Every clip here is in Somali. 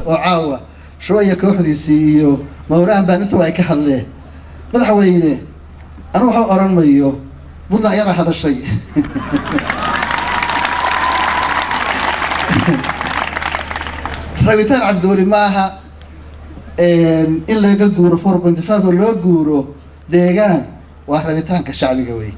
oo caawa shooya kooxdiisii iyo mawraan baan intuba ay ka hadleen madaxweyne anu waxa oran mayo puntland ayadaa hadashay rabitaan cabdiweli maaha in laga guuro four pointy five oo loo guuro deegaan waa rabitaanka shacbiga wey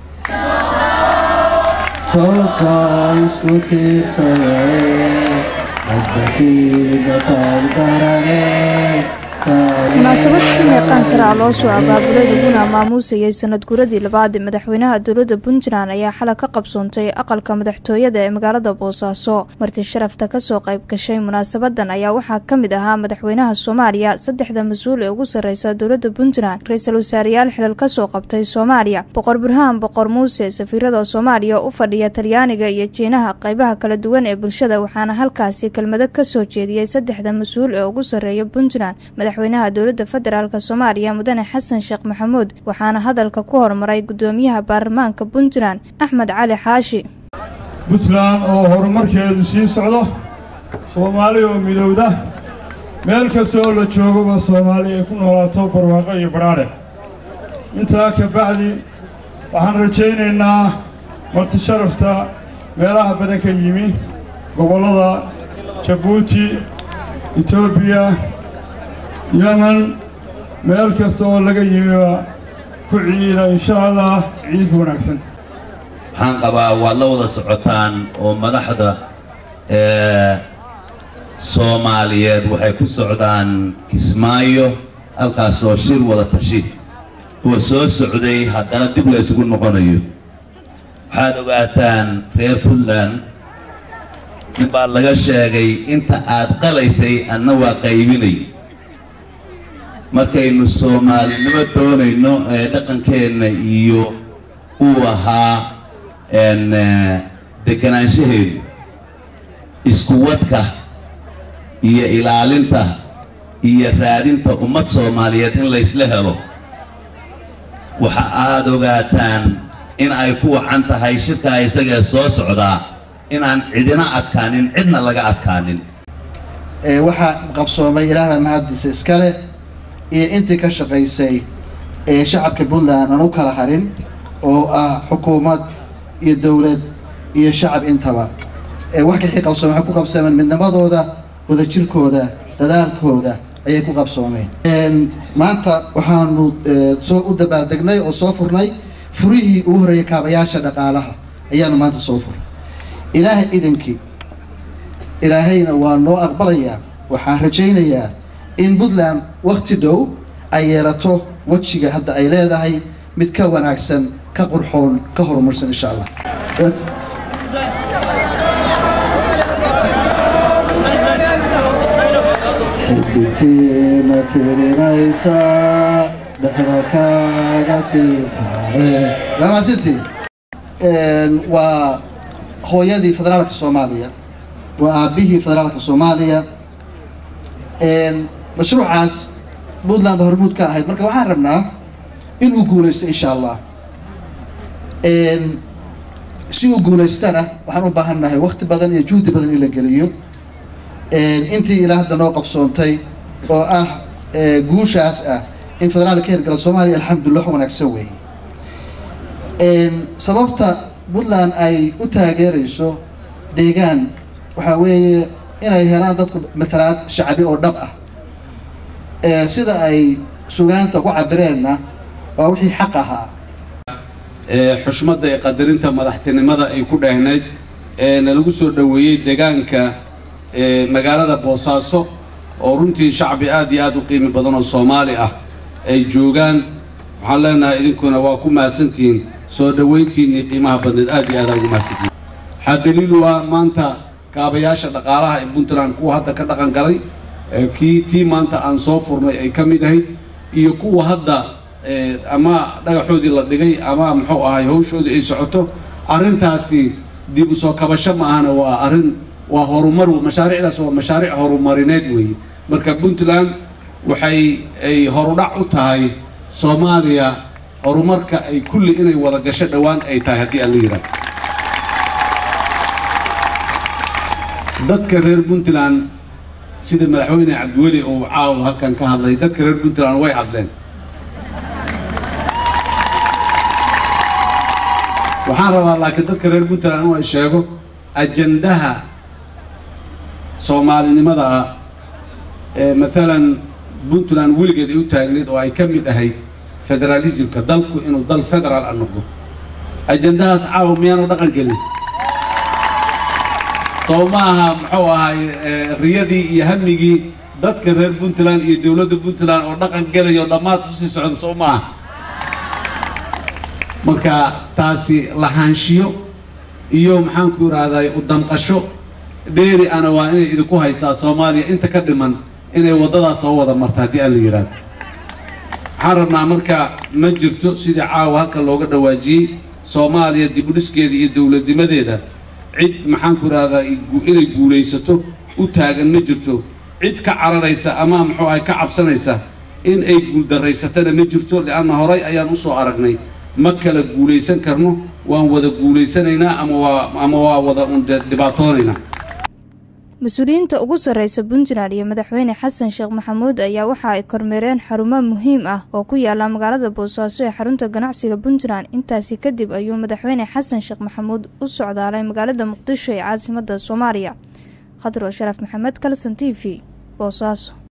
toosaa isku tiirsaday adbakiina taargarane munaasabad si meeqaan sare ah loo soo abaabulay laguna maamuusayay sanad guradii labaad ee madaxweynaha dowladda puntland ayaa xalay ka qabsoontay aqalka madaxtooyada ee magaalada boosaaso marti sharafta kasoo qayb gashay munaasabadan ayaa waxaa ka mid ahaa madaxweynaha soomaaliya saddexda mas-uul ee ugu sarreysa dowladda puntland ra-iisul wasaareyaal xilal kasoo qabtay soomaaliya boqor burhaan boqor muuse safiirada soomaaliya u fadhiya talyaaniga iyo jiinaha qeybaha kala duwan ee bulshada waxaana halkaasi kelmado kasoo jeediyey saddexda mas-uul ee ugu sarreeya puntland madaxweynaha dowladda federaalk soomaaliya mudane xasan sheekh maxamuud waxaana hadalka ku hormaray gudoomiyaha baarlamaanka puntland axmed cali xaashi puntland oo horumarkeedu sii socdo soomaali oo midowda meel kasta oo la joogaba soomaali ay ku noolaato barwaaqo iyo badhaadhe intaa ka bacdi waxaan rajaynaynaa marti sharafta meelaha badan ka yimi gobollada jabuuti etoobiya yeman meel kasta oo laga yimiba ku ciida insha allah ciid wanaagsan waxaan qabaa waad la wada socotaan oo madaxda ee soomaaliyeed waxay ku socdaan kismaayo halkaasoo shir wada tashi oo soo socday haddana dib la ysugu noqonayo waxaad ogaataan reer puntland nin baa laga sheegay inta aad qalaysay adna waa qaybinay markaynu soomaalinimo doonayno ee dhaqankeenna iyo uu ahaa deganaanshaheedu iskuwadka iyo ilaalinta iyo raadinta ummad soomaaliyeed in laysla helo waxa aad ogaataan in ay ku wacan tahay shirkaa isagee soo socdaa inaan cidina adkaanin cidna laga adkaanin waxaa qabsoomay ilaahbaa mahaddiisa iskale iyo intii ka shaqaysay ee shacabka puntland aan u kala harin oo ah xukuumad iyo dowlad iyo shacab intaba wax kaxii qabsoomeen waxay ku qabsoomeen midnimadooda wadajirkooda dadaalkooda ayay ku qabsoomeen maanta waxaanu soo u dabaaldegnay oo soo furnay furihii ugu horreeyay kaabayaasha dhaqaalaha ayaanu maanta soo furnay ilaahay idankii ilaahayna waa noo aqbalayaa waxaan rajaynayaa in puntland wakti dhow ay yeelato wejiga hadda ay leedahay mid ka wanaagsan ka qurxoon ka horumarsan insha allah xidigtiina tirinaysa dhexda kaaga sii taale lamasintii waa hooyadii federaalka soomaaliya waa aabihii federaalka soomaaliya mashruucaas puntland ba hormuud ka ahayd marka waxaan rabnaa in uu guulaysto insha allah si uu guulaystana waxaan u baahannahay wakti badan iyo juhdi badan in la geliyo intii ilaa hadda noo qabsoontay oo ah guushaas ah in federaalka ka hirgala soomaaliya alxamdulillah wax wanaagsan weeye sababta puntland ay u taageerayso deegaan waxaa weeye inay helaan dadku matalaad shacbi oo dhab ah sida ay sugaanta ku cabireenna waa wixii xaq ahaa xushmadda ee qadarinta madaxtinimada ay ku dhehnayd eena lagu soo dhoweeyey deegaanka magaalada boosaaso oo runtii shacbi aad iyo aad u qiimi badan oo soomaali ah ay joogaan waxaan leenahay idinkuna waa ku mahadsantihiin soo dhoweyntiinnii qiimaha badneed aad iyo aad aa ugu mahadsantihiin waxaa daliilu ah maanta kaabayaasha dhaqaalaha ee puntland kuwa hadda ka dhaqan galay kii tii maanta aan soo furnay ay ka mid ahayd iyo kuwa hadda ama dhagaxoodii la dhigay ama muxuu ahay hawshoodii ay socoto arrintaasi dib u soo kabasho ma ahana waa arrin waa horumar mashaariicdaas waa mashaariic horumarineed weeye marka puntland waxay ay horudhac u tahay soomaaliya horumarka ay kulli inay wada gasho dhowaan ay tahay haddii aan la yidhaahdo dadka reer puntland sida madaxweyne cabdiweli uu caawa halkan ka hadlay dadka reer puntland way hadleen waxaan rabaa laakiin dadka reer puntland inuu ay sheego ajandaha soomaalinimada ah ee maalan puntland weligeed ay u taagneed oo ay ka mid ahayd federalismka dalku inuu dal federaal a noqdo ajandahaas caawa miyaanu dhaqan gelin soo ma aha muxuu ahay riyadii iyo hamigii dadka reer puntland iyo dowladda puntland oo dhaqan gelayo dhammaad kusii socda soo ma aha marka taasi lahaanshiyo iyo maxaanku idhaahday u damqasho dheeri ana waa inay idinku haysaa soomaaliya inta ka dhiman inay waddadaas soo wada marta haddii aan la yidhaahdo waxaan rabnaa marka ma jirto sidii caawa halka looga dhawaajiyey soomaaliya dibudhiskeeda iyo dowladnimadeeda cid maxaanku idhahdaa inay guulaysato u taagan ma jirto cid ka cararaysa ama muxuu ahay ka cabsanaysa in ay guuldarraysatana ma jirto lianna horay ayaan usoo aragnay ma kala guulaysan karno waan wada guulaysanaynaa ama waa ama waa wada un dhibaatoonaynaa mas-uuliyiinta ugu sarreysa puntland iyo madaxweyne xasan sheekh maxamuud ayaa waxa ay kormeereen xarumo muhiim ah oo ku yaala magaalada boosaaso ee xarunta ganacsiga puntland intaasi kadib ayuu madaxweyne xasan sheekh maxamuud u socdaalay magaalada muqdisho ee caasimada soomaaliya khadro sharaf maxamed kalson t v boosaaso